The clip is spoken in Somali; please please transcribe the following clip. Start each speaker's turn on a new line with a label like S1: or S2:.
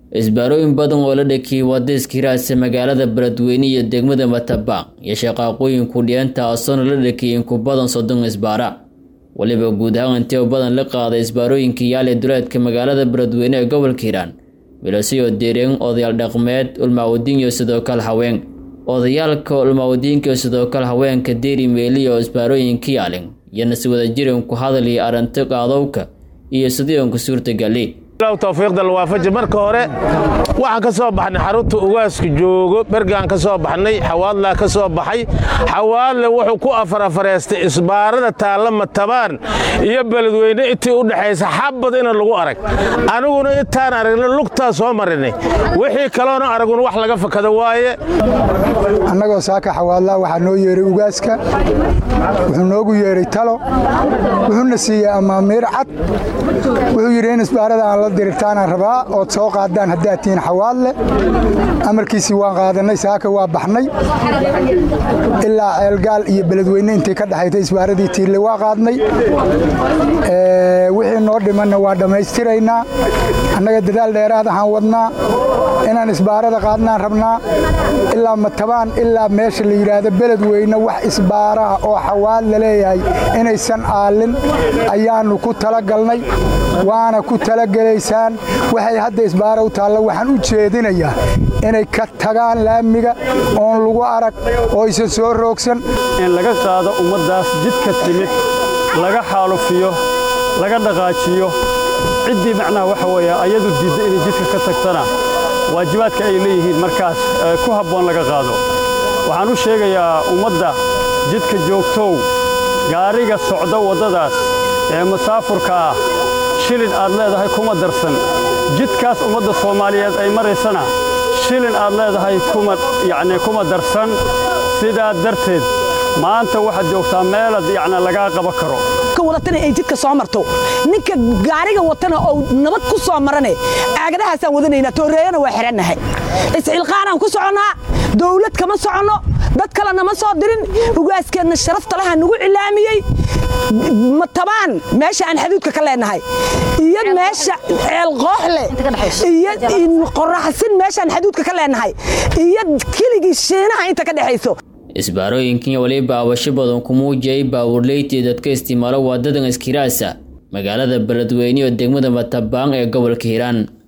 S1: isbaarooyin badan oo la dhakiyey wadaiska hiraasa magaalada beledweyne iyo degmada matabaan iyo shaqaaqooyinku dhianta asoona la dhakiyey inku badan soddon isbaara weliba guud ahaan intee badan la qaaday isbaarooyinka yaale duleedka magaalada beledweyne ee gobolka hiiraan milasiyoo deereen odayaal dhaqmeed ulmaawadiin iyo sidoo kale haween odayaalka ulmaawadiinka iyo sidoo kale haweenka deeri meeliya oo isbaarooyinka yaalin iyana si wada jiran ku hadal iyo arrinto qaadowka iyo sidii onku suurtagali
S2: towfiiqda lawaafaji marka hore waxaan ka soo baxnay xarunta ugaasku joogo bergaan ka soo baxnay xawaadlaa ka soo baxay xawaadle wuxuu ku afarafareystay isbaarada taalla matabaan iyo beledweyne intii u dhexaysa xabad ina lagu arag aniguna intaan aragna lugtaa soo marinay wixii kaloona araguna wax laga fakado waaye
S3: annagoo saaka xawaadlaa waxaa noo yeeray ugaaska wuxuu noogu yeeray talo wuxuuna siiyey amaamiir cad wuxuu yidhi in isbaarada aan la dirigtaanaan rabaa ood soo qaadaan haddaad tihiin xawaadle amarkiisii waan qaadannay saaka waa baxnay ilaa ceelgaal iyo beledweyne intii ka dhexaytay isbaaradii tiirle waa qaadnay wixii noo dhimanna waa dhammaystiraynaa annaga dadaal dheeraad ahaan wadnaa inaan isbaarada qaadnaan rabnaa ilaa matabaan ilaa meesha la yidhaahdo beledweyne wax isbaaraha oo xawaadla leeyahay inaysan aallin ayaannu ku talagalnay waana ku talagelaysaan waxay hadda isbaara u taalla waxaan u jeedinayaa inay ka tagaan laamiga oon lagu arag oo aysan soo roogsan
S4: in laga qaado ummaddaas jidka timid laga xaalufiyo laga dhaqaajiyo ciddii macnaha waxa weeye ayadu diidda inay jidka ka tagtana waajibaadka ay leeyihiin markaas ku habboon laga qaado waxaan u sheegayaa ummadda jidka joogtow gaariga socda waddadaas ee masaafurka ah shilin aad leedahay kuma darsan jidkaas ummadda soomaaliyeed ay maraysana shilin aad leedahay yacni kuma darsan sidaa darteed maanta waxaad joogtaa meelaad yacni lagaa qaba karo
S5: wadatana ay jidka soo marto ninka gaariga watana oo nabad ku soo marane aagadahaasaan wadanaynaa tooreeyana waa xihannahay iscilqaanaan ku soconnaa dawlad kama soconno dad kale nama soo dirin ugaaskeenna sharafta laha nagu cilaamiyey matabaan meesha aan xaduudka ka leenahay iyo meesha ceelqooxle iyo qoraxsin meeshaan xaduudka ka leenahay iyo keligii shiinaha inta ka dhexayso
S1: isbaarooyinkan weliba abasho badan ku muujiyay baabuurleytii dadka isticmaalo waadadan iskiraasa magaalada beledweyne oo degmada matabaan ee gobolka hiiraan